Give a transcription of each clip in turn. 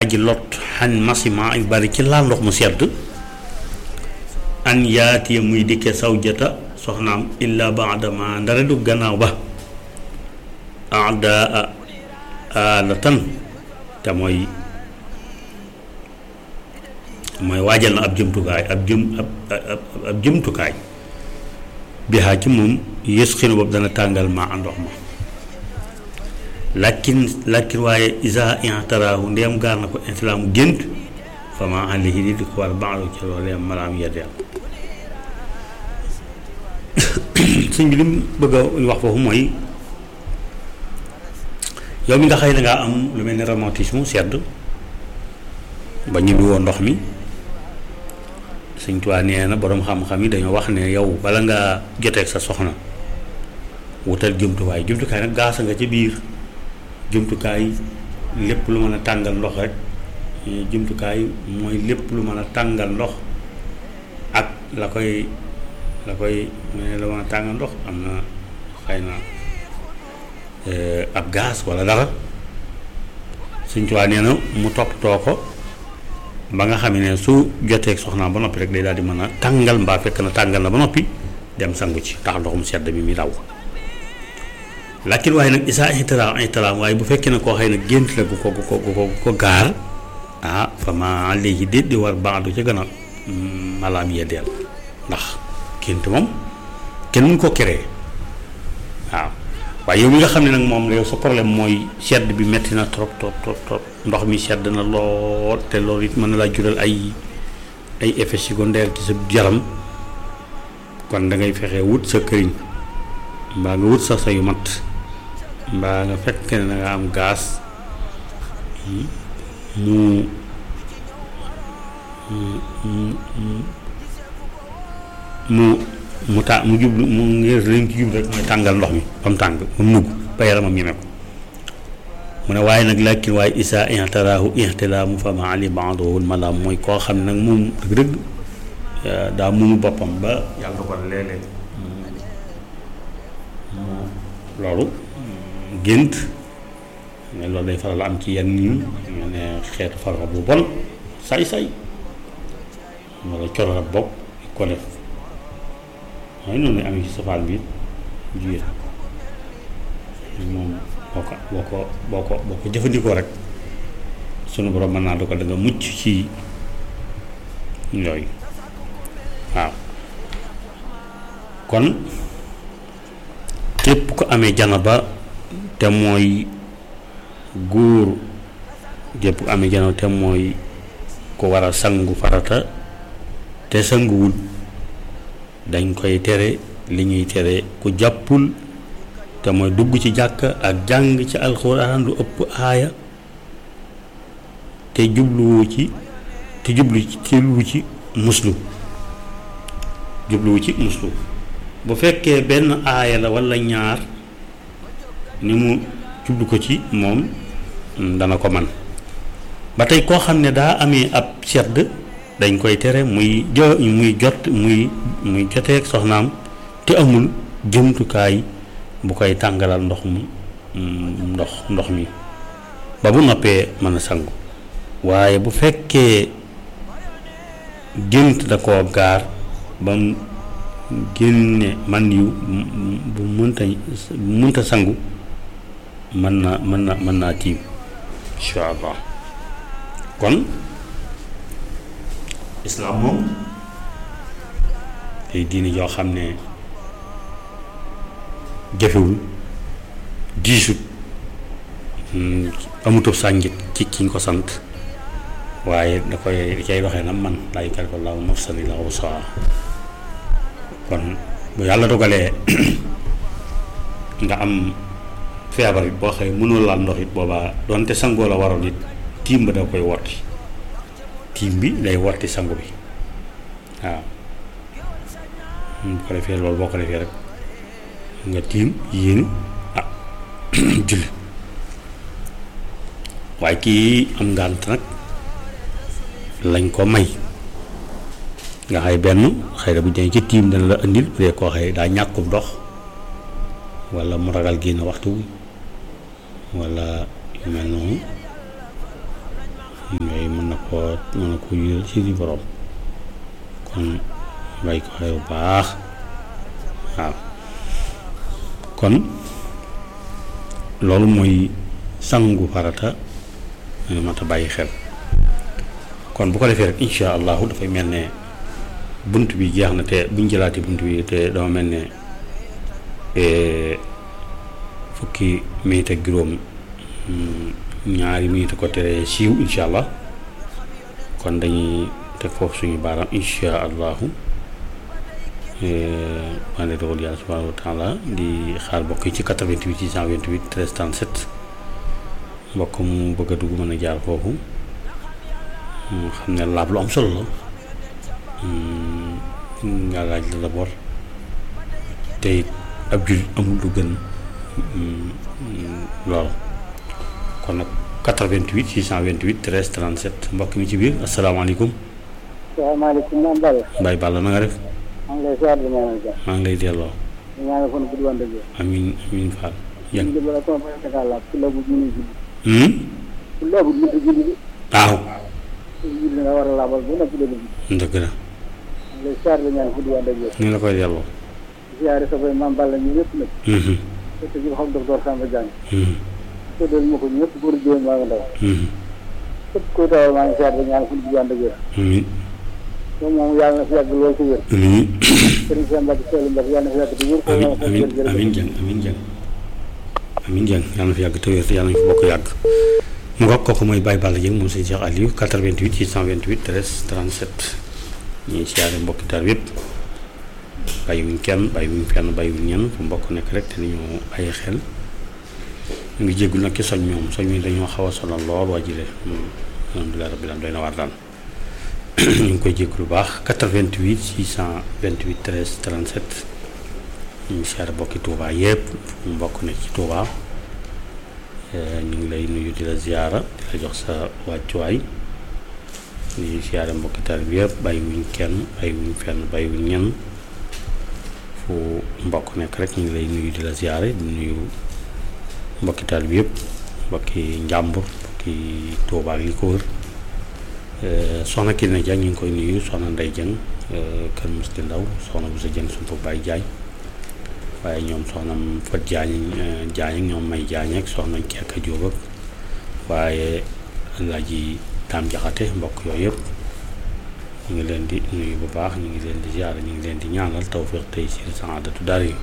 aji lot xan masima yu bari ci laal ndox mu sedd an yaatiya muy dikke sawjata soxnaam illa baadama ndara du gannaaw ba adaa alatan te mooy mooy waajal na ab jëmtukaay ab jëm ab ab jëmtukaay bihaa ci moom yës xinu boobu dana tàngal maa ndox ma lakkin lakkin waaye isa intaraahu ndeem gaar na ko intilaamu gént fa ma alayhi di di ko war baalu ci loolee malaam yeddeel sëñ bi lim bëgg a wax foofu mooy yow mi nga xëy na ngaa am lu mel ni rhumatisme sedd ba ñibbi woo ndox mi sëñ Tuubaa nee na boroom xam-xam yi dañoo wax ne yow bala ngaa joteeg sa soxna wutal jumtuwaay jumtukaay nag gaasa nga ci biir jumtukaay lépp lu mën a tàngal ndox rek jumtukaay mooy lépp lu mën a tàngal ndox ak la koy la koy mu ne la mën a tàngal ndox am na xëy na ab gaz walla dara Sëñ Tuubaa nee na mu toppatoo ko ba nga xam ne su joteeg soxnaam ba noppi rek day daal di mën a tàngal mbaa fekk na tàngal na ba noppi dem sangu ci tax ndoxum sedd bi muy daw lakin waaye nag isaa ihtiram ihtiram waaye bu fekkee ne koo xëy na gént la gu ko gu ko gu ko ko gaar ah fa ma léegi déet di war baadu ca gën a malaam yeddeel ndax gént moom kenn mun ko créer waaw waaye yow mi nga xam ne nag moom yow sa problème mooy sedd bi metti na trop trop trop trop ndox mi sedd na lool te loolu it mën na laa jural ay ay effets secondaires ci sa yaram kon da ngay fexe wut sa këriñ mbaa nga wut sa sa yu mat mbaa nga fekk ne da nga am gaz mu mu mu ta mu jublu mu ngir lañ ci jublu rek mooy tàngal ndox mi ba mu tàng ba mu nugg ba yaramam ñeme ko mu ne waaye nag lakin waaye isa ihtaraahu ihtilaamu fa ma ali baadohul malaam mooy koo xam ne nag moom dëgg-dëgg daa moomu boppam ba yàlla ko léeg-léeg loolu gént mais loolu day faral am ci yenn ñu ñu ne xeetu farxa bu bon say-say wala coro rab bopp ko def waaye noonu amee ci safaan bi jigéen moom boo ko boo ko boo ko boo ko jëfandikoo rek sunu borom mën naa du ko da nga mucc ci yooyu waaw kon képp ko amee janaba te mooy góor képp ko amee janaba te mooy ko war a sangu farata te sanguwul dañ koy tere li ñuy tere ku jàppul te mooy dugg ci jàkk ak jàng ci alxuraan lu ëpp aaya te jubluwu ci te jublu ci jubluwu ci muslu jubluwu ci muslu bu fekkee benn aaya la walla ñaar ni mu jublu ko ci moom dana ko man ba tey koo xam ne daa amee ab sedd dañ koy tere muy jo muy jot muy muy joteeg soxnaam te amul jëmtukaay bu koy tàngalal ndox mu ndox ndox mi ba bu noppee mën a sangu waaye bu fekkee gént da koo gaar ba mu génne man yu bu mënta bu mënta sangu mën na mën na mën naa tiim incha allah kon islaam moom tey diini yoo xam ne jafewul diisut amutub sànjit ci kiñ ko sant waaye da koy da cay doxee na man laa yukallifu llaahu nafsan illaa wus'ahaa kon bu yàlla dogalee nga am feebar it boo xëy mënul laal ndox it boobaa doonte sangoo la waroon it tiim ba da koy wotti tiim bi day wotti sangu bi waaw bu ko defee loolu boo ko defee rek nga tiim yéen ah julli waaye kii am ngànt nag lañ ko may nga xay benn xëy na bu ñu ci tiim dana la indil bu dee koo xëy daa ñàkkub dox walla mu ragal génn waxtu walla yu mel noonu njaboot mën a ko yël ci di borom kon bàyyi ko xel bu baax waaw kon loolu mooy sangu farata mat a bàyyi xel kon bu ko defee rek incha allahu dafay mel ne bunt bi jeex na te buñ jëlaati bunt bi te dama mel ne fukki minute ak juróom ñaari minute ko tere siiw incha allah kon dañuy teg foofu suñu baaraam incha allahu maa dogal yàlla subhanahu wa taala di xaar mbokk yi ci 88 628 13 37 mbokk mu bëgg a dugg mën a jaar foofu xam ne laab lu am solo la nga laaj la d'abord te ab jul amul lu gën loolu kon nag 88 628 13 37 mbokk mi ci biir asalaamaaleykum. salaamaaleykum moom Balla. Mbaye Balla na nga def. maa ngi lay ziar di ñaanal jàmm. maa ngi lay delloo. di ñaanal fan gudd wante bi. amiin amiin Fall. ñu ngi bala ko fa tegal la ku labu ñu ngi julli. Hmm? ku labu ñu ngi julli bi. waaw. julli nga war a laabal bu nekk dëgg bi. dëgg la. maa ngi lay ziar di ñaanal gudd wante bi. ni la koy delloo. ziare sa boy maam Balla ñu ñëpp nag. Mhm, te ñu xam docteur Samba Diagne. mhm, tuddal ma ko ñëpp góor jigéen maa ngi ndaw. mhm. képp kuy dawal maa ngi ziar di ñaanal fan gudd wante bi. amiin moom moom yàlla na fi yàgg lool ci wér. amiin sëriñ Cheikh Mbacke Seydou Mbacke yàlla na fi yàgg di wér. amiin amiin amiin jàng amiin jàng amiin jàng yàlla na fi yàgg te wér te yàlla na fi bokk yàgg mu nga kooku mooy Baye Balla Dieng moom sëñ Cheikh Aliou 88 628 13 37 ñuy siyaare mbokki taal yëpp bàyyiwuñ kenn bàyyiwuñ fenn bàyyiwuñ ñenn fu mbokk nekk rek te nañu bàyyi xel ñu ngi jéggul nag ci soñ ñoom soñ mi dañoo xaw a sonal lool waa jile alhamdulilah rabbil alamin doy na waar daal ñu ngi koy jéggul lu baax 88 628 13 37 ñu ngi siyaare mbokki Touba yëpp fu mu mbokk nekk ci Touba ñu ngi lay nuyu di la ziyaara di la jox sa wàccuwaay di siyaare mbokki taal bi yëpp bàyyiwuñ kenn bàyyiwuñ fenn bàyyiwuñ ñenn fu mbokk nekk rek ñu ngi lay nuyu di la ziyaare di nuyu mbokki taal bi yëpp mbokki njàmbur mbokki Touba ak li ko wër soxna Kine Diagne ñu ngi koy nuyu soxna Ndey Dieng kër Musti Ndaw soxna bu sa Dieng sumpa Baye Diagne waaye ñoom soxna Fat Diagne Diagne ak ñoom May Diagne ak soxna Kekka Jóob ak waaye Alaaji Daam Jaxate mbokk yooyu yëpp ñu ngi leen di nuyu bu baax ñu ngi leen di ziyaara ñu ngi leen di ñaanal tawfiq tey si saadatu daara yi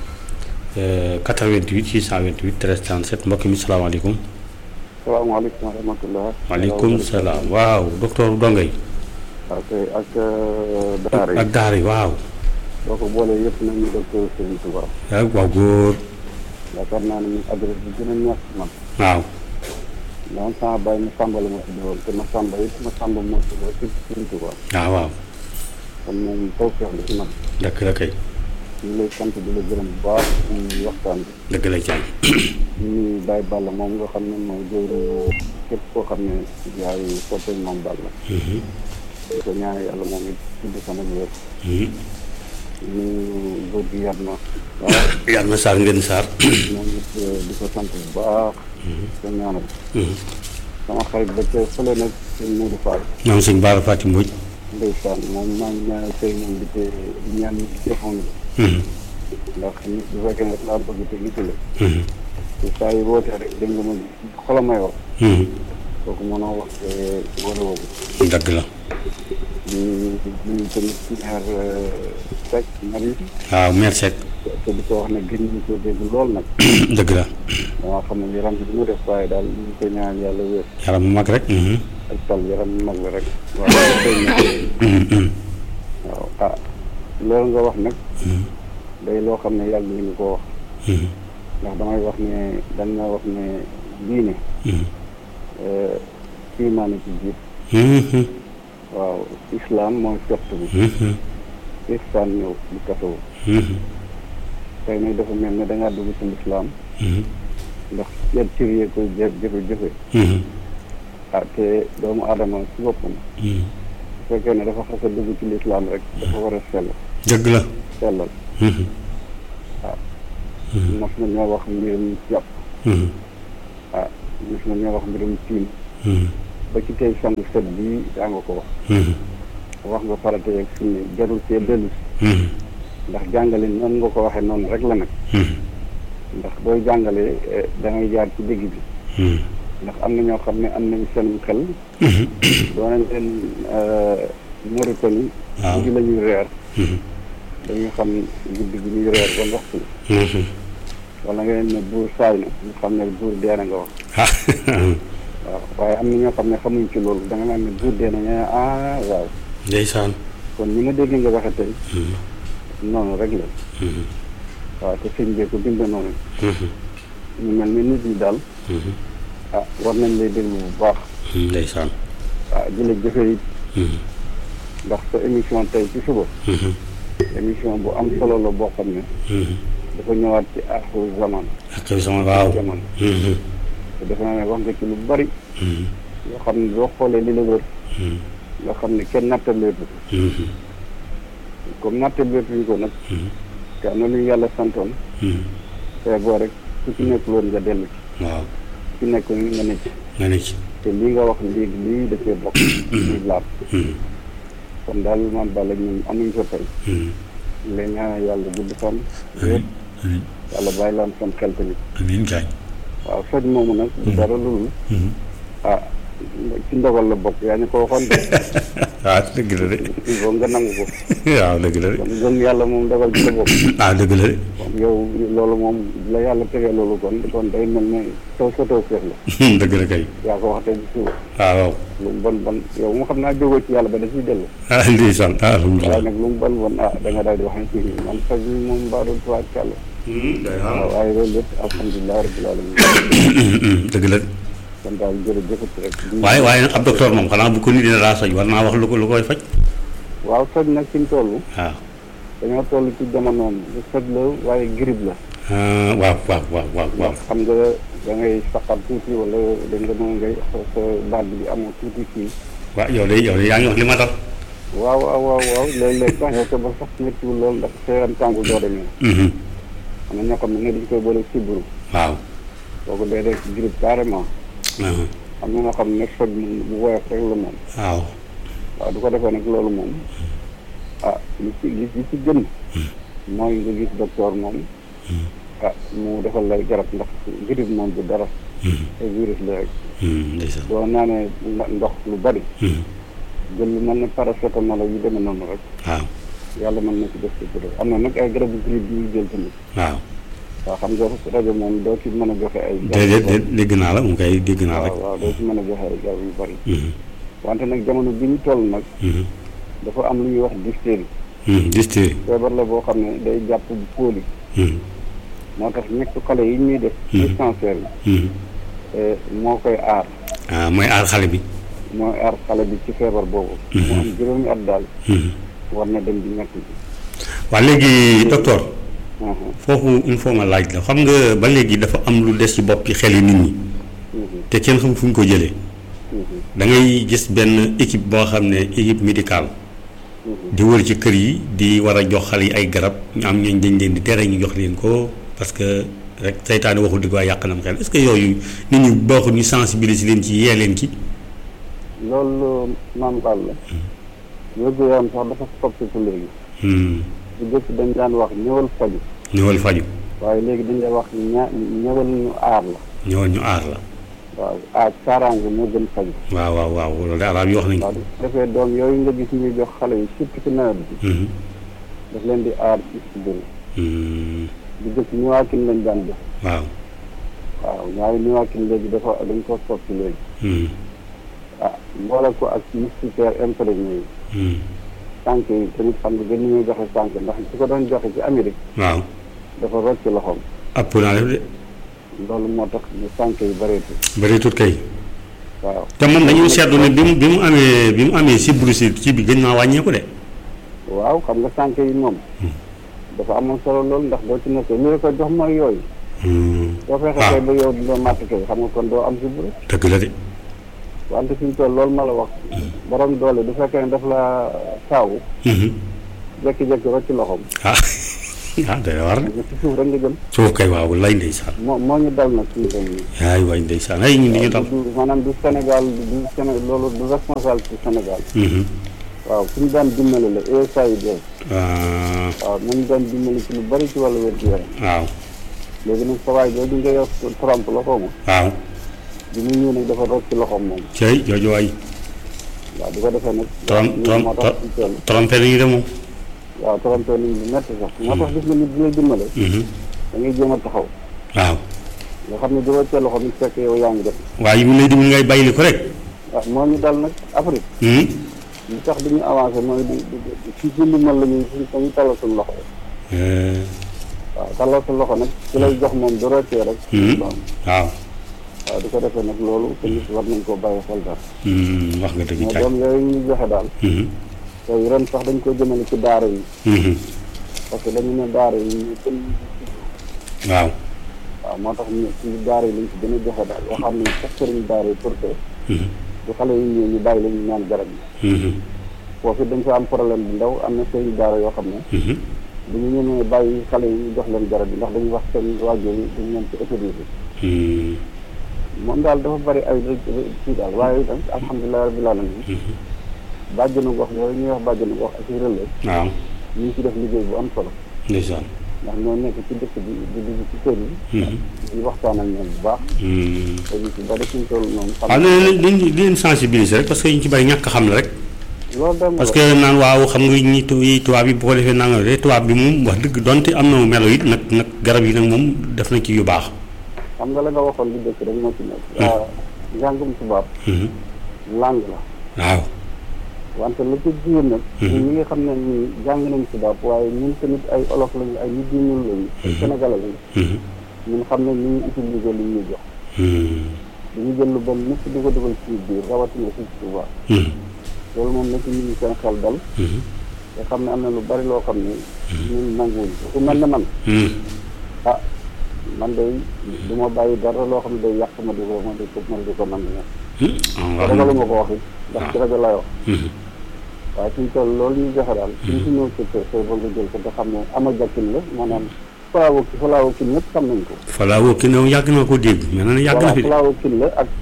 88 628 13 37 mbokk mi salaamaaleykum salaamaaleykum wa rahmatulah. waaleykum salaam waaw docteur Dongay ok ak daara yi ak daara yi waaw boo ko boolee yëpp nañu docteur Serigne Touba ak waaw góor yaakaar naa ne ñun adresse bi gën a neex ci man waaw daan sama bàyyi ma sàmba la ma tuddoon te ma sàmba it ma sàmba moo tuddoo ci Serigne Touba waaw waaw kon moom taw feex la ci man dëgg la kay ñu ngi lay sant di la gërëm bu baax ci waxtaan bi dëgg la jaay ñu ngi Baye Balla moom nga xam ne mooy jëwriñu képp koo xam ne yaay soppeeku moom Balla di ko ñaan yàlla moom it tudd sama wér ñu góor gi yar na waaw yàlla na saar ngeen saar moom it di ko sant bu baax ko ñaanal sama xarit ba ca fële nag sëñ Modou Fall maam sëñ Baara Fatim Mbodj ndeysaan moom maa ngi ñaanal sëy moom di te di ñaan ñi ci defoon ndax nit bu fekkee ne laa bëgg te nit la te saa yi wootee rek dégg nga ma xolam may wax kooku mënoo wax te wala woogu dëgg la di di tamit maire Seck Marie waaw mère Seck te di ko wax ne gën ñu ko dégg lool nag dëgg la damaa xam ne yaram bi du ma def waaye daal ñu ngi koy ñaan yàlla wér yaram mu mag rek ak tal yaram mag la rek waaw koy ñaan waaw ah loolu nga wax nag day loo xam ne yàgg ñu ko wax ndax damay wax ne dañ na wax ne diine imaane ci jiit waaw islam mooy fett bi ihsaan ñëw di kasawu tey nag dafa mel ne dangaa dugg ci lislaam ndax yan cër yee koy jë jëfe jëfe ah te doomu aadama ci boppam bu fekkee ne dafa xas a dugg ci lislaam rek dafa war a sell dëgg la sellal waaw mos na ñoo wax mbirum jàpp ah mos na ñoo wax mbirum tiim ba ci tey sangu set bii daa nga ko wax wax nga farata yeeg sunna jarul cee dellu si ndax jàngale noonu nga ko waxee noonu rek la nag ndax booy jàngalee da ngay jaar ci digg bi ndax am na ñoo xam ne am nañu seen xel doo nañ leen Mauritanie waaw guddi la ñuy reer dañuy xam guddi gi ñuy reer ban waxtu la wala nga leen ne buur saay na ñu xam ne buur dee na nga wax waaw waaye am na ñoo xam ne xamuñ ci loolu da nga naan ne buur dee na ñu ne ah waaw ndeysaan kon ñi ma dégg nga waxe tey noonu rek la waaw te sëñ bee ko bind noonu ñu mel ni nit ñi daal ah war nañ lay déglu bu baax ndeysaan ah di la jëfe it ndax sa émission tey ci suba émission bu am solo la boo xam ne dafa ñëwaat ci aaxiru zaman ak sama waaw jamono te defe naa ne wax nga ci lu bari yoo xam ne boo xoolee li la wër nga xam ne kenn nattaleetu ko comme nattaleetuñu ko nag te am na lu ñu yàlla santoon te boo rek ku ci nekk loolu nga dellu ci waaw ku ci nekk nga ne ci nga ne ci te lii nga wax léegi lii da cee bokk muy laab kon daal man Balla ñun amuñ ko tey leen ñaanal yàlla gudd fan amiin amiin yàlla bàyyi laan seen xel tamit amiin gaañ waaw soj moomu nag du dara loolu ah ci ndogal la bokk yaa ñu ko waxoon de waaw dëgg la de il faut nga nangu ko waaw dëgg la de kon gëm yàlla moom ndogal ci la bokk ah dëgg la de kon yow loolu moom la yàlla tegee loolu kon kon day mel ne taw sa taw seet la dëgg la kay yaa ko wax tey ci suba waaw waaw lu mu bon bon yow mu xam naa jógoo ci yàlla ba da ciy dellu ah ndeysaan ah waaye alhamdulilah nag lu mu bon bon ah da nga daal di wax ne kii man soj mi moom mbaa doon tuwaat ci yàlla waaw waaye loolu lépp alhamdulilah rabbil alamin dëgg la de kon daal jërëjëfati rek waaye waaye nag ab docteur moom xanaa bu ko nit dina daa soj war naa wax lu ko lu koy faj waaw soj nag fi mu toll waaw dañoo toll ci jamonoom bu soj la waaye grippe la ah waaw waaw waaw waaw waaw ndax xam nga da ngay saqal tuuti wala da nga mën ngay sa baat bi amoo tuuti kii waaw yow de yow de yaa ngi wax li ma dal waaw waaw waaw waaw léeg-léeg sax yow te ba sax méttiwul loolu ndax sa yaram tàngul doo demee am na ñoo xam ne dañ koy boole sibbiru waaw kooku day def grippe carrément ah, am na ñoo xam ne soj moom bu woyof rek la moom waaw waaw du ko defee nag loolu moom ah li ci li li ci gën mooy nga gis docteur moom ah mu defal lay garab ndax grippe moom du dara ay virus la rek ndeysaan doo naanee nda- ndox lu bari jël lu mel ne paracétamol yu demee noonu rek waaw yàlla mën na ci def ci bëri am na nag ay garabu grippe yu ñuy jël tamit waaw waaw xam nga rajo moom doo ci mën a joxe ay déedéet déet dégg naa la mu koy dégg naa rek waaw waaw doo ci mën a joxe ay garab yu bari wante nag jamono bi ñu toll nag dafa am lu ñuy wax diphtérie dystérie feebar la boo xam ne day jàpp bu póoli moo tax ñekk xale yi ñuy def dispensaire yi moo koy aar ah mooy aar xale bi mooy aar xale bi ci feebar boobu mu am juróomi at daal war na dem di ñekk ji waa léegi docteur foofu il faut ma laaj la xam nga ba léegi dafa am lu des ci boppi xel yi nit ñi te kenn xam fu ñu ko jëlee da ngay gis benn équipe boo xam ne équipe médicale di wër ci kër yi di war a jox xale yi ay garab ñu am ñooñ dañ leen di tere ñu jox leen ko parce que rek seytaane waxul dëgg waaye yàq na mu xel est-ce que yooyu nit ñi baaxul ñu sensibiliser leen ci yee leen ci loolu maam Fall la wérgu yaram sax dafa soppiku léegi bu jëkk dañ daan wax ñëwal faju ñëwal faju waaye léegi dañ lay wax ña ñëwal ñu aar la ñëwal ñu aar la waaw aar kaaraange moo gën faju waaw waaw waaw loolu de arab yi wax nañ ko waaw bu defee doom yooyu nga gis ñuy jox xale yi surtout ci nawet bi daf leen di aar ci si biir bu jëkk ñuwaakin lañ daan jox waaw waaw ñaari ñuwaakin léegi dafa dañ ko soppi léegi ah mboole ko ak moustiquaire imprégné yi sànq yi tamit xam nga gën ñu joxe sànq ndax su ko doon joxe ci Amérique waaw dafa rocc loxoom ëpp naa def de loolu moo tax ñu sànq yi bëreetu bëri tut kay waaw te moom dañu seetlu ne bi mu bi mu amee bi mu amee sibbiru si ci bi gën naa wàññeeku de waaw xam nga sànq yi moom dafa amoon solo loolu ndax doo ci nekkee li la ko jox mooy yooyu doo fexe waaw kay ba yow doo màtt kay xam nga kon doo am sibbiru dëgg la de wante fi ñu toll loolu ma la wax borom doole du fekkee ne daf la saawu jékki-jékki rocc loxoom ah ah day war de nga ci suuf rek nga jëm suuf kay waaw lay ndeysaan moo moo ñu dal nag suñu tool yi ay waay ndeysaan ay ñun dañu dal du maanaam du Sénégal du Séné loolu du responsabilité Sénégal Mhm. waaw suñu daan dimbali la USAID Ah, waaw nañu daan dimbali ci lu bari ci wàllu wér gu yaram waaw léegi nag sa waay jooju nga yor Trump la xaw ma waaw bi mu ñëw nag dafa root ci loxoom moom cey jooju waay waaw di ko defee nag Trump lii Trump moo tax suñu toll trompé nañu de moom waaw trompé nañ lu métti sax moo tax gis nga nit bi lay dimbale Mhm. da ngay jéem a taxaw waaw nga xam ne di roccee loxo mi fekk yow yaa ngi def waaye yi mu lay dimbali ngay bàyyili ko rek waaw moo ñu dal nag Afrique Mhm. li tax duñu avancé mooy di di di ci suñu mën la ñuy suñ dañuy tallal suñu loxo Eh, waaw tallal suñu loxo nag ci lay jox moom du roccee rek Mhm. waaw waaw waaw di ko defee nag loolu te nit war nañ koo bàyyi xel daal Mhm. wax nga dëgg mais caay doom yooyu ñuy joxe daal Mhm. tey ren sax dañ ko jëmale ci daara yi Mhm. parce que dañu ne daara yi ñu gën waaw waaw moo tax ñu ci daara yi lañ ci gën a joxe daal yoo xam ne sax sëriñ daara yi pour que Mhm. bu xale yi ñëw ñu bàyyi la ñu naan garab yi Mhm. foofu dañ fa am problème bu ndaw am na sëriñ daara yoo xam ne Mhm. bu ñu ñemee bàyyi xale yi ñu jox leen garab yi ndax dañuy wax seen waajur yi dañu leen ci autorisé Mhm. moom daal dafa bari ay kii daal waaye itam alhamdulilah rabbil alamin bàjjenu gox yooyu ñuy wax bàjjenu gox ak i relais waaw ñu ngi ci def liggéey bu am solo ndeysaan ndax ñoo nekk ci dëkk bi di dugg ci kër yi Mhm. di waxtaan ak ñoom bu baax Mhm. te ñu ci bari suñ toll noonu xam waaw léeg-léeg dañ di leen sensibiliser rek parce que ñu ci bari ñàkk xam la rek loolu dem parce que naan waaw xam nga ñi tu yi tubaab yi bu ko defee nanga de tubaab bi moom wax dëgg donte am na mu melo it nag nag garab yi nag moom def na ci yu baax xam nga la nga waxoon lu dëkk rek moo ci nekk waaw njàngum tubaab Mhm. langue la waaw wante lu ko jiw nag ñun ñi nga xam ne ñun jàng nañ tubaab waaye ñun tamit ay olof lañu ay nit ñu ñuul lañu ay sénégalais lañu Mhm. ñun xam ne ni ñuy utiliser li ñuy jox Mhm. dañu jël lu bon ñëpp di ko dugal ci biir rawatina fii ci tubaab Mhm. loolu moom na ci nit ñi seen xel dal Mhm. te xam ne am na lu bari loo xam ne ñun nanguwuñ ko ku mel ne man Mhm. ah man day du ma bàyyi dara loo xam ne day yàq ma di ko ma di ko ma di ko nangu ñoom Mhm. te Ah, wax ragalu na- ma ko wax it ndax ci rajo lay wax Mhm. waaye suñ toll loolu ñuy joxe daal suñ si ñëw ci kër sooy ba nga jël ko te xam ne ama jakkin la maanaam falaawo ki falaawo kin ñëpp xam nañ ko Fala woo ki ne yàgg naa ko dégg mel na ne yàgg na voilà fi de falaawo kin la ak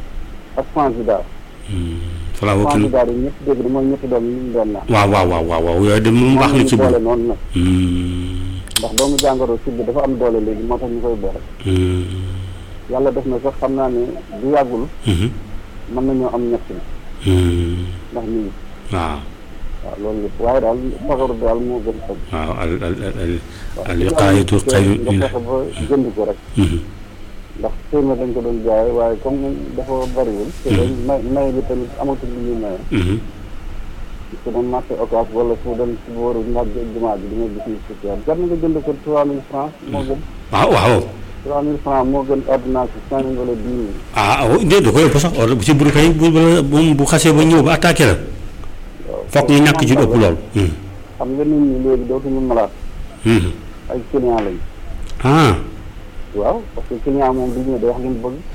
ak fansidar Mhm. Fala woo ki ne fansidar yi ñëpp dégg na mooy ñetti doom yi ñu doon naan waaw waaw waaw waaw waaw yooyu de moom baax na ci boole bu noonu nag Mhm. ndax doomu jàngoro si bi dafa am doole léegi moo tax ñu koy boole Mhm. yàlla def na sax xam naa ne du yàggul Mhm. mën nañoo am ñett Mhm. ndax ñu ngi waaw waaw loolu yëpp waaye daal fagaru daal moo gën faj waaw al al al al waaw al wiqaayatu xayrun min nga fexe ba jënd ko rek Mhm. ndax téeméer dañ ko doon jaay waaye comme dafa bariwul te dañ may may bi tamit amatul lu ñuy maye Mhm. su doon marché occas wala su doon si booru naaj jumaa ji di nga gis ni si jar jar na nga jënd ko trois mille francs moo gën waaw waaw trois mille francs moo gën ordonnance bi cinq mille wala dix mille ah ah déedéet da koy ëpp sax or bu ci buru kay bu bu moom bu xasee ba ñëw ba attaqué la waaw foog nga ñàkk ci lu ëpp lool. xam nga nit ñi léegi dootuñu malaat ay client lañ ah waaw parce que client moom du ñëw day wax li mu bëgg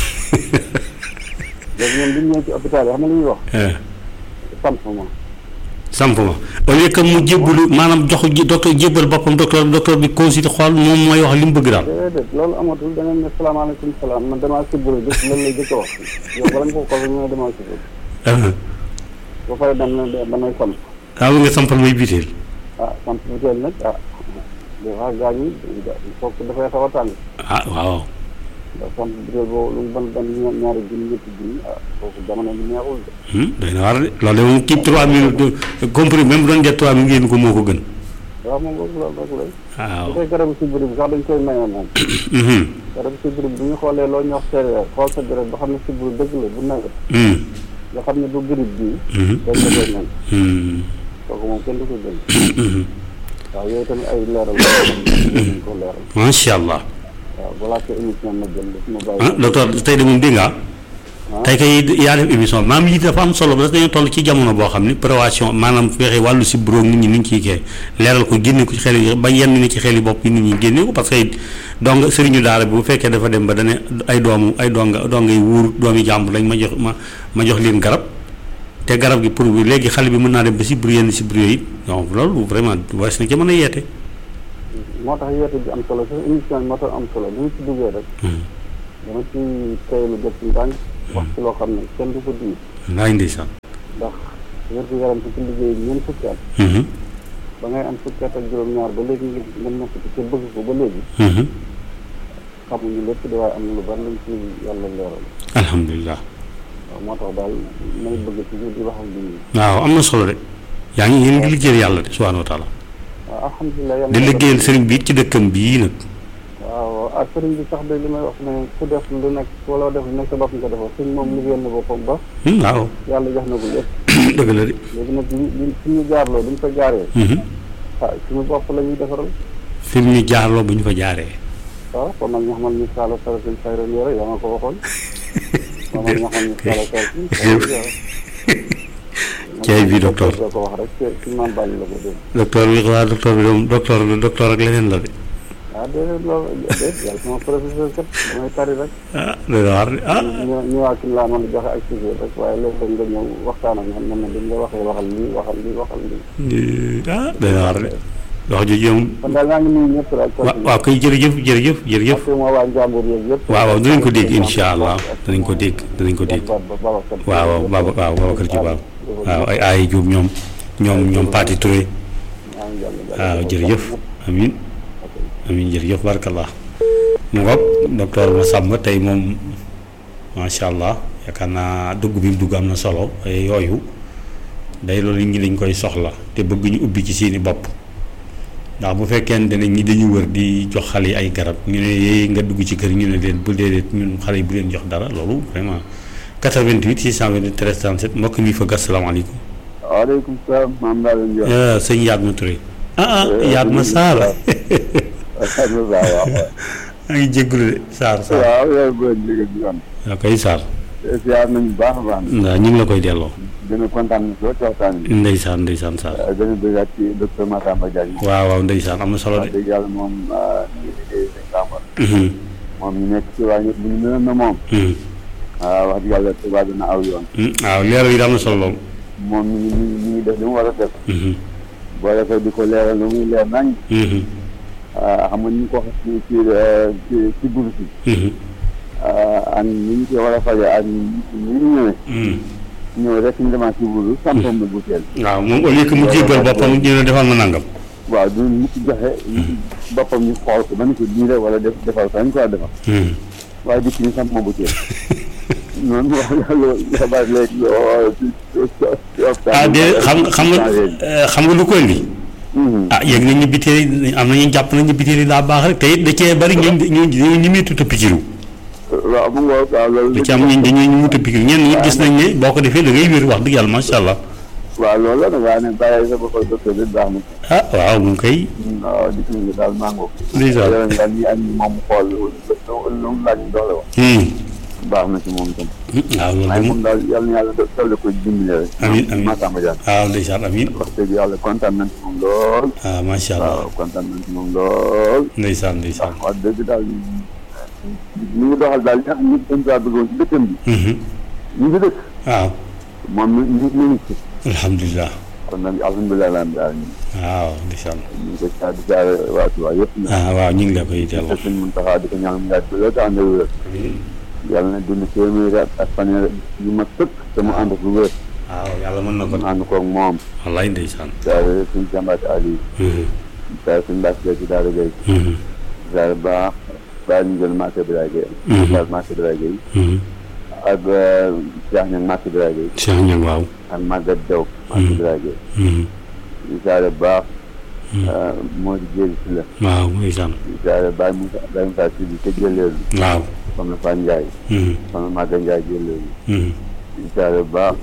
léegi ñoom du ñëw ci hôpital yi xam nga li ñuy wax eh, samp ma samp ma au lieu que mu jébbalu maanaam jox ji docteur jébbal boppam docteur docteur bi consulté xool moom mooy wax li mu bëgg daal. déedéet loolu amatul da ngeen ne salaamaaleykum salaam man damaa sibbiru jëf lan lay jëkk a wax yow bala nga ko xool ñu ne damaa sibbiru ah ba pare dem na damay samp ah nga sampal may biteel. ah samp bu teel nag ah des fois gaañ yi foofu dafay xaw a tàng ah waaw. ndax samp bu teel boobu lu mu ban ban ña- ñaari junni ñetti junni ah foofu jamono bi neexul de Hmm, doy na war de loolu de moom kii 3 minutes compris même bu doon jet 3 minutes ngeen ko moo ko gën. waaw moom boobu loolu rek lay waaw. bu dee garabu sibbiru bi sax dañ koy maye moom Mhm. garabu sibbiru bi bu ñu xoolee loo ñu wax séeréer xool sa garab ba xam ne sibbiru dëgg la bu nawet Hmm. nga xam ne du grippe bii Mhm. dañ la koy may Hmm. kooku moom kenn du ko jël Mhm. waaw yooyu tamit ay leeral la yoo xam ne dañ ko leeral macha allah. waaw balaa ko émission ma jël daf ma ah bàyyi docteur tey de moom dégg nga ah. tey kay yaa def émission maam yi dafa am solo parce que dañoo toll ci jamono boo xam ni prévention maanaam fexe wàllu si bureau nit ñi ni ñu ciy kee leeral ko génne ko ci xel yi ba yenn ni ci xel yi bopp yi nit ñi génne ko parce que donc sëriñu daara bi bu fekkee dafa dem ba dane ay doomu ay donga dongay wuur doomi jàmbur lañ ma jox ma ma jox leen garab te garab gi pour bi léegi xale bi mën naa dem ba si bureau yenn si bureau yi donc loolu vraiment wees na ci mën a yeete moo tax yeete bi am solo sax émission bi moo tax am solo bu ñu ci duggee rek dama ci teylu jot ci ndànk wax ci loo xam ne kenn du ko diir laay ndeysaan ndax wér gu yaram ci ci liggéey bi ñeent fukki at ba ngay am fukki at ak juróom-ñaar ba léegi nga nga nekk ci te bëgg ko ba léegi xamuñu lépp di waaye am na lu bari luñ ci yàlla leeral alhamdulilah waaw moo tax daal may bëgg ci di wax ak nit ñi waaw am na solo de yaa ngi yéen ngi liggéeyal yàlla de subhaanahu wa taala waaw alhamdulilah yàlla di liggéeyal sëriñ bi ci dëkkam bii nag waaw ak sëriñ bi sax de li may wax ne ku def lu nekk wala def lu nekk sa bopp nga defal sëñ moom liggéeyal na boppam ba waaw yàlla jox na ko lépp dëgg la de léegi nag li li suñu jaarloo duñ ko jaaree ah suñu bopp la ñuy defaral fi mu ñu jaarloo bu ñu fa jaaree waaw kon nag ñu xamal ni saala saratin xayran yore yaa nga ko waxoon kon nag ñu xamal ni saala saratin xayran yore Ceey bi docteur. ko wax rek ci ci maam bàyyi la ko dégg docteur bi waa docteur bi moom docteur bi docteur ak leneen la de ah déedéet loolu déet yàlla sama professeur kat damay tari rek ah doy na waar de ah ñu ñëwaat ci laa mën a joxe ak sujet rek waaye léeg-léeg nga ñëw waxtaan ak ñoom ne dañ la waxee waxal lii waxal lii waxal lii ah doy na waar de wax ji moom kon daal maa ngi nuyu ñëpp rek wa waaw kay jërëjëf jërëjëf jërëjëf parce que moo waa njàmbur yeeg yëpp waaw waaw dinañ ko dégg incha allah danañ ko dégg danañ ko dégg waaw waaw Baba waaw Babacar ci waaw waaw ay ay Jóob ñoom ñoom ñoom Pati Touré waaw jërëjëf amin amin jërëjëf barakallah mu ngoog docteur Massamba tey moom macha allah yaakaar naa dugg bi mu dugg am na solo ay yooyu day loolu nit ñi dañ koy soxla te bëgg ñu ubbi ci seeni bopp ndax bu fekkente ne ñi dañu wër di jox xale yi ay garab ñu ne yee nga dugg ci kër ñu ne leen bu déedéet ñun xale yi bu leen jox dara loolu vraiment 88 628 13 37 mbokk mi fa gas salaamaaleykum. waaleykum salaam maam laa leen jox sëñ Yatma Touré. ah ah Yatma Sarr. waaw waaw maa ngi jégalu de Sarr Sarr. waaw yow bu leen liggéey bi yoon waaw kay Sarr. siyaar nañu baax a baax waaw ñu ngi la koy delloo. gën a kontaan na soo ci waxtaan bi ndeysaan ndeysaan Sarr. gën a bëggaat ci docteur Massamba Diagne waaw waaw ndeysaan am na solo wax de. dëgg yàlla moom ñu ngi liggéey sëñ Samba Mhm, moom ñu nekk ci waa ñëpp bu ñu mënoon na moom mhm, waaw wax dëgg yàlla tubaab dina aw yoon mhm. waaw leeral yi am na solo lool. moom ñu ngi ñu ngi ñu ngi def li mu war a def Mhm, boo defee di ko leeral lu muy leer nañ mhm, xam nga ni ñu ko wax ci ci ci ci buru si mhm, ak ni ñu ko war a faje ak ni ñu ñëwee mhm. ñëw rek ñu demaat ci buru sampam na butéel waaw moom au lieu que mu jéggal boppam ñu ne defal ma nangam. waaw du mu ci joxe boppam ñu xool ko ba ni ko diire wala def defal ko ñu ko war a defal Mhm. waaye dikk ñu samp ma butéel noonu wax loolu dafa bari léegi lool ci ci ah de xam nga xam nga eh, xam nga lu ko indi. ah yëg nañ ñu biteel yi am nañu jàpp nañ ñu biteel yi daa baax rek te it da cee bari ñu ñu ñu ñu muy tuta pikiru waaw mu ngoog waaw loolu da ci am ñu dañuy ñu muta pikiru ñenn ñi gis nañ ne boo ko defee da ngay wér wax dëgg yàlla macha allah waaw loolu la nag waaye nag bàyyi sa bopp docteur bi baax na ah waaw mu ngi koy waaw dikk ñu daal mango ndeysaan yow daal ñi ak ñi moom xool lu lu mu laaj doole wax Hmm. baax na ci moom itam waaw loolu waaye de moom moom daal yàlla na yàlla dolli ko dimbali rek Amiin, amiin. Massamba Diagne waaw ndeysaan amiin wax dëgg yàlla kontaan nañ ci moom lool waaw macha allah waaw kontaan nañ ci moom lool ndeysaan ndeysaan wax dëgg daal ñu ngi doxal daal li nga xam ne dañ kaa bëggoon ci dëkkam bi Mhm. ñu ngi dëkk waaw moom mi mi mi ngi ci alhamdulilah kon nag alhamdulilah lan daal ñu waaw ndeysaan ñu ngi ko saa di jaare waa Tuubaa yëpp nag ah waaw ñu ngi la koy te delloo suñ mun taxaa di ko ñaan mu yàgg loolu te ànd ak wér yàlla na dund téeméeri at ak fanweer yu mat sëkk te mu ànd ak lu wér waaw yàlla mën na ko mu ànd koog moom wallaay ndeysaan jaare suñ jàmbaati Ali Mhm. jaare suñ Mbàkke Gay ci Daara Gay Mhm. jaare baax baa ñu jël Màkka Biraay Gay Mhm. jaare Màkka Biraay Gay Mhm. ak Cheikh Ñang Màkka Biraay Gay Cheikh Niang waaw ak Maguette Diaw Màkka Biraay Gay Mhm. jaare baax moo di jéegi si la waaw ndeysaan jaare Baye Moussa Baye Moussa si bi te jëleelu waaw soxna Fan Njaay Mhm. soxna Maga Njaay jëleelu Mhm. jaare baax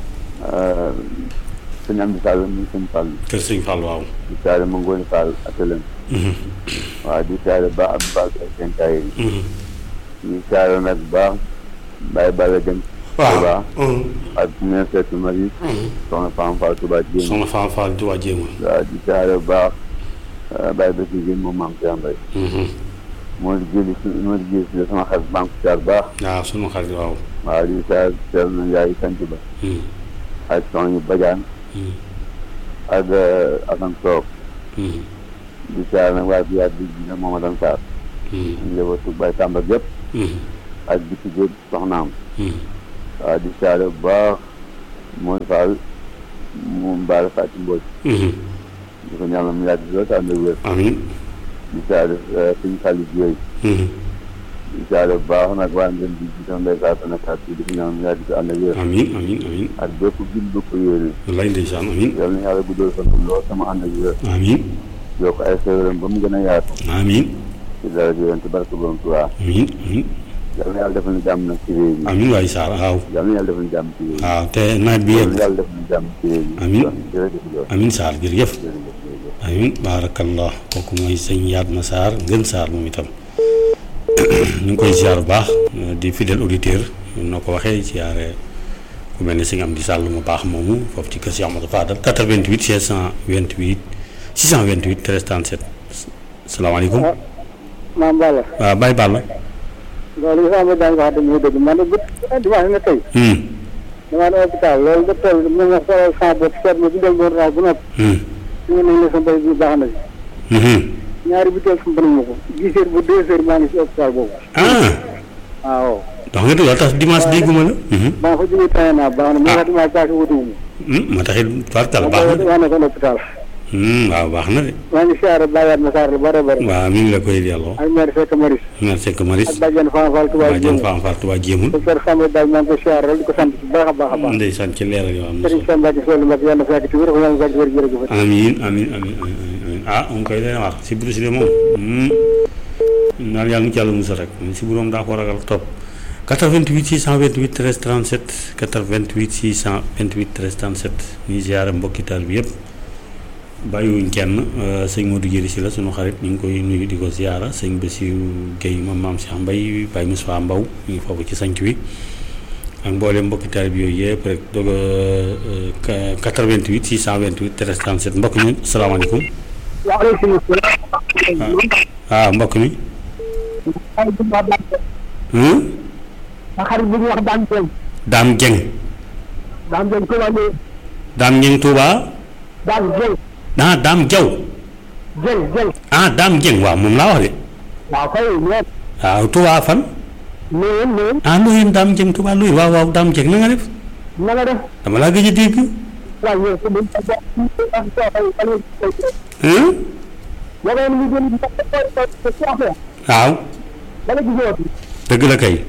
sëñ Amdi Sall mu sëñ Fall kër sëñ Fall waaw di jaare ma Ngoone Fall atelem Mhm. waaw di jaare baax Abdou Fall ak seen kaay yi Mhm. di jaare nag baax Baye Balla Dem waaw ak mère Seetu Marie soxna Fam Fall Touba Jéem soxna Fall Fall di waa jéema waaw di jaare baax Baye Bassi Guèye moom maam Cheikh Mbaye moo di jëli si moo di jëli si sama xarit banque jaar baax waaw sunu xarit waaw waaw di saa seetlu na Ndiaye sant ba Mhm. ak soxna ñu Badiane Mhm. ak Assane Sow Mhm. di siyaare nag waa biyaat bi dina Momadou Sarr njabootu Baye Tamba gépp ak bi ci géej soxnaam waaw di siyaare bu baax mooy Fall moom Baara Fatou Mbodj di ko ñaanal mu yàgg lool te ànd ak wér amiin di siyaare suñu xaalis yooyu di siyaare bu baax nag waa ngeen di gis ndey saa sa nekkaat di ko ñaanal mu yàgg te ànd ak wér amiin amiin amiin ak bépp gil bu ko yéene wallaay ndeysaan amiin yal na yàlla guddal fan lool sama ànd ak wér amiin yokk ay xéwalam ba mu gën a yaatu amiin ci dara ji yonent barke borom Tuubaa amiin amiin yal na yàlla defal ñu jàmm nag ci réew mi amiin waay Sarr waaw yal na yàlla defal ñu jàmm ci réew mi waaw te nawet bi yal yegg na yàlla defal ñu jàmm ci réew mi Amiin. jërëjëf lool amiin Sarr jërëjëf jërëjëf jërëjëf amiin baarakallah kooku mooy sëñ Yatma Sarr ngën Sarr moom itam ñu ngi koy ziar bu baax di fidèle auditeur noo ko waxee ziare ku mel ne sëñ Amdi Sall mu baax moomu foofu ci kër si Amadou Fadal 88 628 628 13 37 salaamaaleykum maam Balla waaw Baye Balla loolu yi sama daan wax dëgg dëgg man de bu dimanche nga tey hum damaa dem hôpital loolu ba toll mu nga xoolal sama bopp seet ma bi del doon raw bu noppi hum ñu nañ la sa mbay bi baax na si hum ñaari bi teel sama ma ko dix heures ba deux heures maa ngi si hôpital boobu ah waaw wax nga dëgg loolu tax dimanche dégguma la hum ba nga fa jógee tane naa baax na mais wax dimanche paase wutuwuma hum moo taxit tubaarkàlla ma baax na de wax ne ko hôpital hum waaw baax na de maa ngi siyaare bàyyaat ma saar lu bare bare waaw mi ngi la koy delloo ak maire fekk maris merci que Maris ak bàjjan Fane Fall Touba waa jën Jéem faam far Tuubaa jéemul docteur Samba daal maa ngi koy siyaare rek di ko sant bu baax a baax a baax ndeysaan ci leeral yoo am na Serigne solo Samba Mbacke Sow Mbacke yàlla na fekk ci wér yàlla na fekk ci wér jërëjëf amiin amiin amiin amiin amiin ah mu ngi koy leen wax si Bruce de moom naan yàlla nu ci yàlla musal rek si bu doom daa ko ragal topp 88 628 13 37 88 628 13 37 ñuy ziare mbokki taal bi yëpp bàyyiwuñ kenn sëñ Modou Jëri si la sunu xarit ñu ngi koy nuyu di ko ziara sëñ Bassirou Guèye moom maam Cheikh Mbaye Baye Moussa Mbaw ñu ngi foofu ci sanc wi ak mboolem mbokki taal bi yooyu yëpp rek doog a 88 628 13 37 mbokk mi asalaamaaleykum waaleykum salaam. ah mbokk mi xarit bu ñu wax hmm? Dame xarit bu ñu wax Dame Dieng Dame Dieng Dame Dieng Touba Ndiaye Dame Dieng Touba Dame Dieng ah Dame Diaw Dieng Dieng ah Dame Dieng waaw moom laa wax de waaw kay ñoom waaw Touba fan ñoom ñoom ah Loyenne Dame Dieng Touba Loyenne waaw waaw Dame Dieng na nga def na nga def dama laa gëj a dégg waaw ñoom su ñu ko jox ak soxay ak hmm? wala ñu jël ko ko ko ci affaire waaw dala gisoo dëgg la kay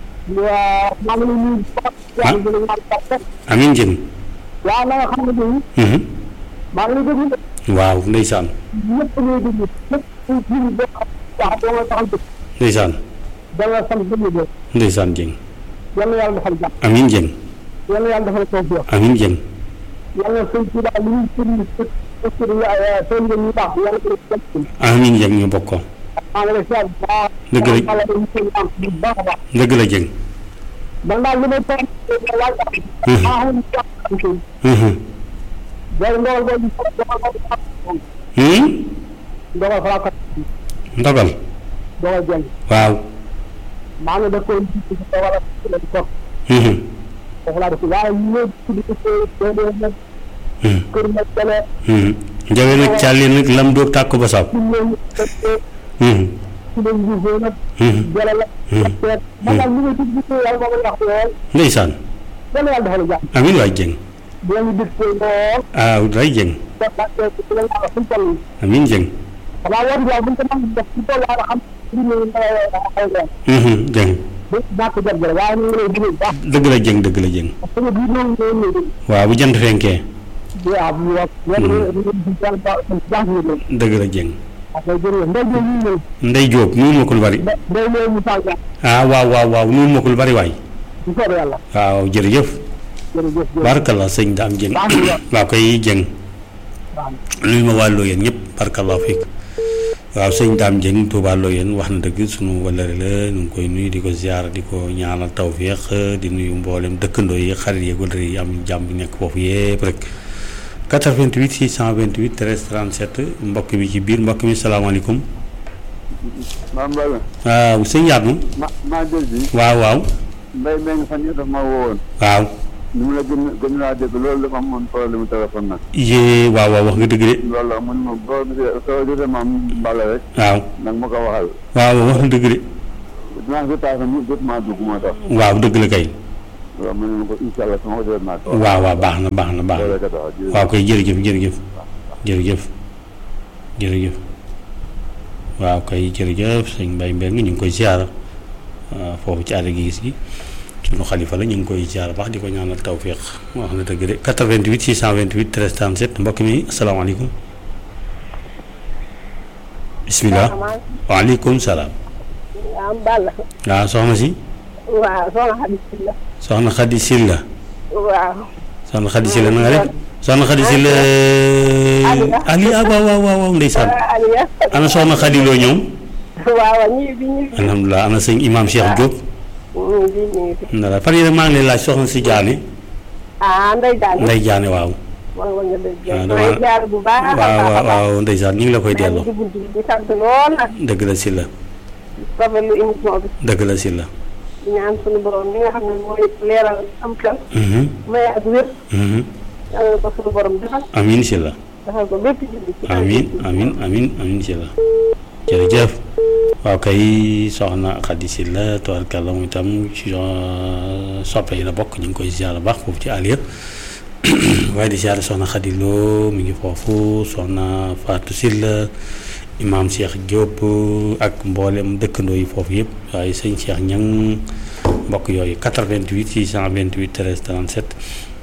waaw maa ngi leen di yaa ngi leen di Amin Dieng waaw na nga xam ne bii mhm. maa ngi leen di déglu waaw ndeysaan ñëpp ñuy déglu ñëpp ñu ñu bokk wax da nga taxal dëkk ndeysaan da nga sant dëgg dëgg ndeysaan Dieng yàlla yàlla defal jàmm Amin Dieng yàlla yàlla defal tawfiq Amin Dieng yàlla sëñ ci daal li ñuy sëriñ sëriñ sëriñ nga ñu baax yàlla ko def ci Amin Dieng ñu bokk ko maa ngi lay siyaar bu baax Dëgg la. yàlla dañu sëriñ am bu baax a baax dëgg la Dieng man daal li may toog laaj am Mhm. maa xam ne jàpp ci mhm. day ndogal boobu dogal boobu hmm? dogal falaa ko ndogal dogal jël waaw maa ngi def ko ci dogal ak ci leen toog mhm. foofu laa def waaye ñu ñëw ci di ko dee dee nag mhm. kër nag dale mhm. njawe nag càlli nag lam doog tàkk ba sab ci ñëw fekkee mhm. ci leen gisee nag mhm. jële la Mhm. teet man daal li ngay tudd ci yàlla moo ma wax lool ndeysaan yàlla yàlla defal jàmm Amin waay Dieng bu leen dig ko lool ah day Dieng te te ci la yàlla suñ toll Amin Dieng xanaa war daal buñ ko mën def ci toll yàlla xam ci ñu ay leen mhm. Dieng bu ñàkk jot jële waaye ñu ngi lay digal bu baax dëgg la Dieng dëgg la Dieng parce que bii noonu ñoo ñëw di waaw bu jant fenkee waaw bu wax yéen ñu yàlla ba jàng ñu leen dëgg la Dieng parce que jërëjëf ndey ñoo ñu ñëw Ndey Jóob nuyu ma ko lu bari ndey ñoo ñu saa jàng ah waaw waaw waaw nuyu ma ko lu bari waay bu soobee yàlla waaw jërëjëf jërëjëf jërëjëf barakallah sëñ Dame Dieng baax na waaw koy Dieng baax nuyu ma waa Loyenne ñëpp barakallah fiik waaw sëñ Dame Dieng Touba Loyenne wax na dëgg sunu wallare la ñu ngi koy nuyu di ko ziar di ko ñaanal tawféex di nuyu mboolem dëkkandoo yi xarit yi wallare yi am jàmm bi nekk foofu yépp rek 88 628 13 37 mbokk mi ci biir mbokk mi salaamaaleykum maam Balla waaw sëñ Yatma ma maa jël bi waaw waaw mbay mbay nga fan yii daf ma woowoon waaw ni mu la gën gën laa dégg loolu dafa amoon problème téléphone nag. yee waaw waaw wax nga dëgg de loolu la mun ma boo gisee soo gisee maam Mbale rek waaw nag ma ko waxal. waaw wax nga dëgg de dinaa ko tax mu jot maa dugg moo tax. waaw dëgg la kay waaw man ma ko incha allah sama ko jot naa ko. waaw waaw baax na baax na baax na loolu rek a tax jërëjëf. waaw koy jërëjëf jërëjëf jërëjëf jërëjëf waaw kay jërëjëf sëñ Mbaye Mbengue ñu ngi koy ziara waaw foofu ci àll gi gis gi sunu xalifa la ñu ngi koy ziara baax di ko ñaanal tawfiq wax na dëgg de 88 628 13 37 mbokk mi asalaamaaleykum bisimilah waaleykum salaam am Balla waaw soxna si waaw soxna Xadi Silla soxna Xadi Silla waaw soxna Xadi Silla na nga def soxna Xadi Silla Ali ah waaw waaw waaw waaw ndeysaan Aliya ana soxna Xadi loo ñoom waaw ñii bi ñu alhamdulilah ana sëñ imam Cheikh Diop ñu bi ñu ndara fan yii rek maa ngi lay laaj soxna si Jaane ah ndey daal Ndey Jaane waaw wala nga dëgg Ah, maa dama- ngi jaar bu baax a waaw baax a waaw baax waaw ndeysaan ñu ngi la koy maa ngi delloo ci bunt bi di sant lool nag dëgg la si la rafetlu émission bi dëgg la si la di ñaan suñu borom li nga xam ne mooy leeral am xel Mhm, may ak wér mhm. yàlla na ko suñu borom defal amiin si la defal ko bépp jullit ci amiin amiin amiin amiin si la jërëjëf waaw kay soxna Xadi si la tubaarkàlla moom itam ci euh, soppe yi la bokk ñu ngi koy ziar baax foofu ci Aliya waaye di ziar soxna Xadi Lo mi ngi foofu soxna Fatou Silla imaam Cheikh Diop ak mboolem dëkkandoo yi foofu yëpp waaye sëñ Cheikh Ñang mbokk yooyu 88 628 13 37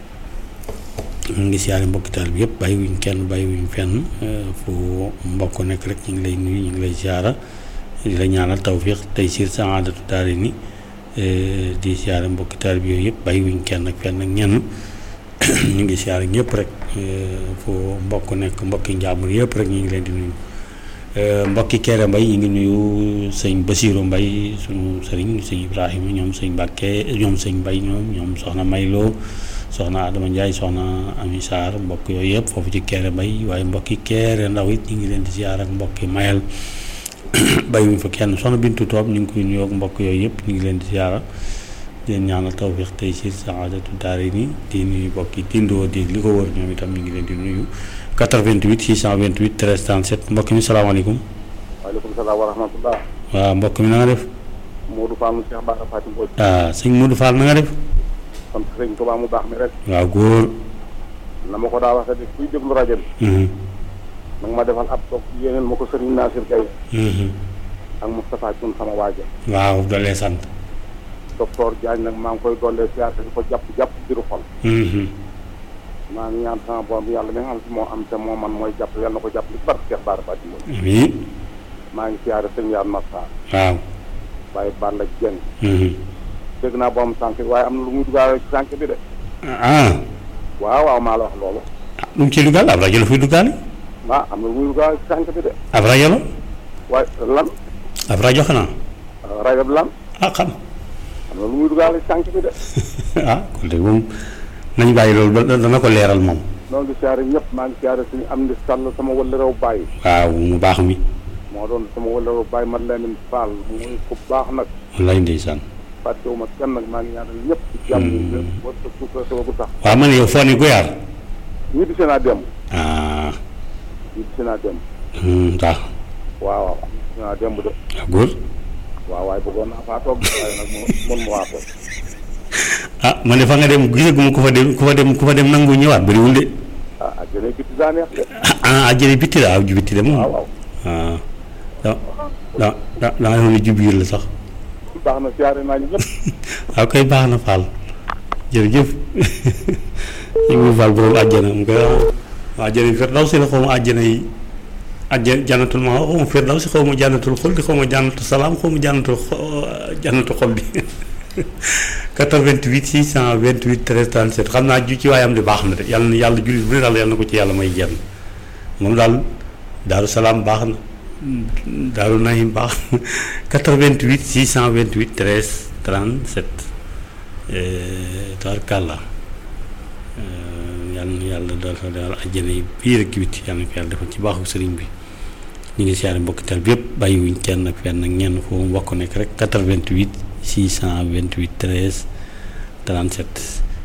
ñu ngi siyaare mbokki taal bi yëpp bàyyiwuñ kenn bàyyiwuñ fenn euh, fu mbokk nekk rek ñu ngi lay nuyu ñu ngi lay siyaara di la ñaanal tawfiq tey siir saadatu daari ni euh, di siyaare mbokki taal bi yooyu yëpp bàyyiwuñ kenn ak fenn ak ñenn ñu ngi siyaare ñëpp rek euh, fu mbokk nekk mbokki njaambur yëpp rek ñu ngi leen di nuyu Euh, mbokki Kéré Mbay ñu ngi nuyu sëñ Basiiru Mbay sunu sëriñ sëñ Ibrahima ñoom sëñ Mbàkke ñoom sëñ Mbay ñoom ñoom soxna Mayloo soxna Adama Ndiaye soxna Ami Sarr mbokk yooyu yëpp foofu ci Kéré Mbay waaye mbokki Kéré Ndaw it ñu ngi leen di ziar ak mbokki Mayel bàyyiwuñ fa kenn soxna Bintu Toob ñu ngi koy nuyoo ak mbokk yooyu yëpp ñu ngi leen di ziara di leen ñaanal tawfiq tey ci saadatu daari ni di nuyu mbokki Tindoo di li ko wër ñoom itam ñu ngi leen di nuyu 88 628 13 37 mbokk mi salaamaaleykum waaleykum salaam wa rahmatullah. waaw mbokk mi na nga def Modou Fall mu Cheikh Bara Fatim Mbodj. ah sëñ Modou Fall na nga def sant sëñ Tuubaa mu baax mi rek. waaw góor na ma ko daa waxee kuy déglu rajo bi. Mhm, nag ma defal ab toog yéeneen ma ko sëriñ Nasir Gaye mhm. ak Moustapha Thioune sama waaja waaw doole sant docteur Diagne nag maa ngi koy dollee siyaar di ko jàpp jàpp biiru xol Mhm, maa ngi ñaan sama borom yàlla mi nga xam si moo am te moo man mooy jàpp yàlla na ko jàpp li barke Cheikh Bara Fatim Mbodj amiin maa ngi siyaare sëñ Yaan Massa waaw Baye Balla Dieng Mhm. dégg naa borom sànq waaye am na lu muy dugaale ci sànq bi de ah waaw waaw maa la wax loolu lu mu ciy dugal ab rajo la fiy dugaale ah am na lu muy dugaale ci sànq bi de ab rajo la waaye lan ab rajo xanaa rajo bi lan ah xam am na lu muy dugaale ci sànq bi de ah kon de moom nañ bàyyi loolu ba dana ko leeral moom noo ngi siyaare ñëpp maa ngi siyaare suñu am di sàll sama wëla réew bàyyi waaw mu baax mi moo doon sama wëla réew bàyyi man Lamine Fall muy ku baax nag wallaay ndeysaan fàttewuma kenn nag maa ngi ñaanal ñëpp ci jàmm yi war sa suukar sa wagu sax waaw man yow foo ne Goyaar ñi di seen a dem ah ñi di seen a dem hmm, waaw waaw waaw ñi di seen a dem de waaw góor waaw waaye bëggoon naa faa toog waaye nag mo mën ma waa toog ah man de fa nga dem gisaguma ku fa dem ku fa dem ku fa dem nangu ñëwaat bëriwul de ah ak jëne bitti daa neex de ah ah jële bitti la waaw ju bitti de moom waaw waaw ah da da da da nga defoon ne ju biir la sax baax na siyaare naa ñu ñëpp waaw koy baax na Fall jërëjëf ñu ngi Fall borom àjjana mu koy wax àjjana yi Firdawsi la xaw ma àjjana yi àjjana jànnatul ma xaw ma Firdawsi xaw ma jànnatul xuldi xaw ma jànnatul salaam xaw ma jànnatul xo- jànnatul xoldi 88 628 13 37 xam naa ju ci waayam de baax na de yàlla na yàlla jullit bu ne daal yàlla na ko ci yàlla may jenn moom daal daaru salaam baax na daaru nahim baax na 88 628 13 37 tabarkàlla yàlla na yàlla daal daal àjjana yi biir ak biti yàlla na ko yàlla defal ci baaxu sëriñ bi ñu ngi siyaare mbokki tal bi yëpp bàyyiwuñ kenn ak fenn ak ñenn foofu mbokk nekk rek 88 628 13 37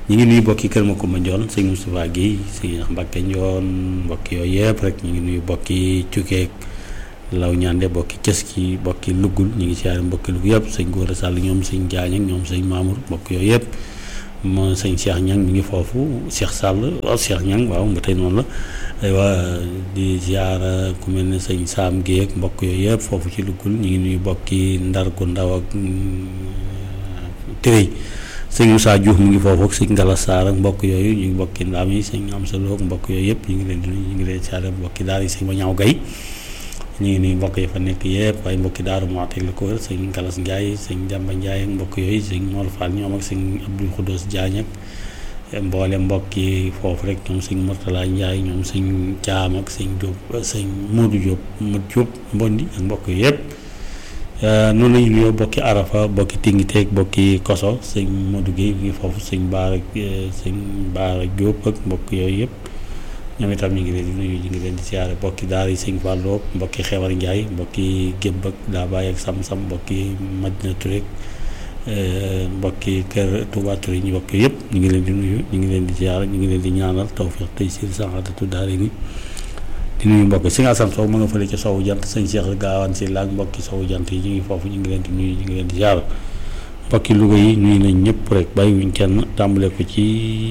ñu ngi nuyu bokki Kër Makumba Njoon sëñ Moustapha Guèye sëñ Mbacke Njoon mbokk yooyu yëpp rek ñu ngi nuyu bokki Cukeek law ñaande bokki cës ki bokki luggul ñu ngi siyaare mbokki lugg yëpp sëñ Góora Sall ñoom sëñ Jaañ ak ñoom sëñ Mamour mbokk yooyu yëpp mo sëñ Cheikh Ñang mi ngi foofu Cheikh Sall waaw Cheikh Ñang waaw ba tey noonu la aywa di ziara ku mel ne sëñ Saam Guèye ak mbokk yooyu yëpp foofu ci luggul ñu ngi nuyu bokki Ndar gu ndaw ak Tërëy sëñ Moussa Diouf mu ngi foofu ak sëñ Ngala Sarr ak mbokk yooyu ñu ngi bokki ndaam yi sëñ Amsa Lo ak mbokk yooyu yëpp ñu ngi leen di nuyu ñu ngi leen ziara mbokki daal yi sëñ ma ñaaw gay ñu ngi nuyu mbokk yi fa nekk yëpp waaye mbokki daaru Muxti la ko wër sëñ Galas Ndiaye sëñ Jàmba Ndiaye ak mbokk yooyu sëñ Mor Fall ñoom ak sëñ Abdou Khoudous Diagne ak mboole mbokk yi foofu rek ñoom sëñ Mourtala Ndiaye ñoom sëñ Caam ak sëñ Diop sëñ Modou Diop Modou Diop Mbondi ak mbokk yi yëpp noonu lañu nuyoo bokki Arafa bokki Tingiteeg bokki Koso sëñ Modou Guèye mi ngi foofu sëñ Baara sëñ Baara Diop ak mbokk yooyu yëpp ñoom itam ñu ngi leen di nuyu ñu ngi leen di siyaare mbokki daara yi sëñ Fallou mbokki Xewar Ndiaye mbokki Gébb ak daa bàyyi ak Sam-Sam mbokki Madina Touré mbokki kër Touba Touré ñu mbokk yëpp ñu ngi leen di nuyu ñu ngi leen di siyaare ñu ngi leen di ñaanal tawfiq tey si saxaatatu daara ni di nuyu mbokk si nga Assane Sow ma nga fële ci sowu jant sëñ Cheikh Gaawaan si laag mbokki sowu jant yi ñu ngi foofu ñu ngi leen di nuyu ñu ngi leen di siyaare mbokki Louga yi nuyu nañ ñëpp rek bàyyiwuñ kenn tàmbale ko ci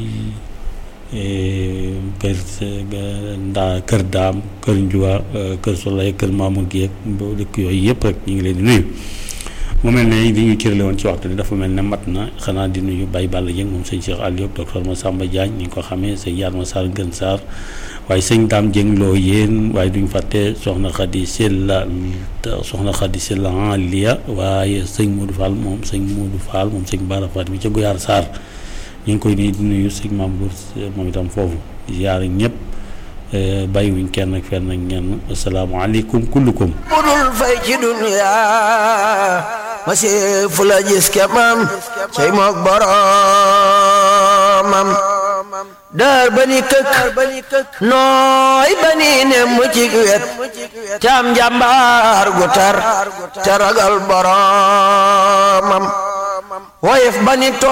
kër ndaa kër daam kër njuwa kër solay kër Mamour gi ak dëkk yooyu yëpp rek ñu ngi leen di nuyu mu mel ne li ñu cërale woon ci waxtu bi dafa mel ne mat na xanaa di nuyu Baye Balla Dieng moom sëñ Cheikh Aliou docteur Massamba Diagne ni nga ko xamee sëñ Yatma Sarr Gën Sarr waaye sëñ Dame Dieng loo yéen waaye duñ fàtte soxna Khady Silla soxna Khady Silla en lia waaye sëñ Modou Fall moom sëñ Modou Fall moom sëñ Bara Faty mi ca Goyaar Sarr ñu ngi koy nii di nuyu sëñ Maam Gour moom itam foofu di ziare ñëpp bàyyiwuñ kenn ak fenn ak ñenn asalaamaaleykum kullukum budul fay ci dunya ma see fu la gis kemam cey mook boromam daar ba ni këkk nooy ba ni ne mu ci wet caam njàmbaar gu tar te ragal boromam woyef ba ni tooy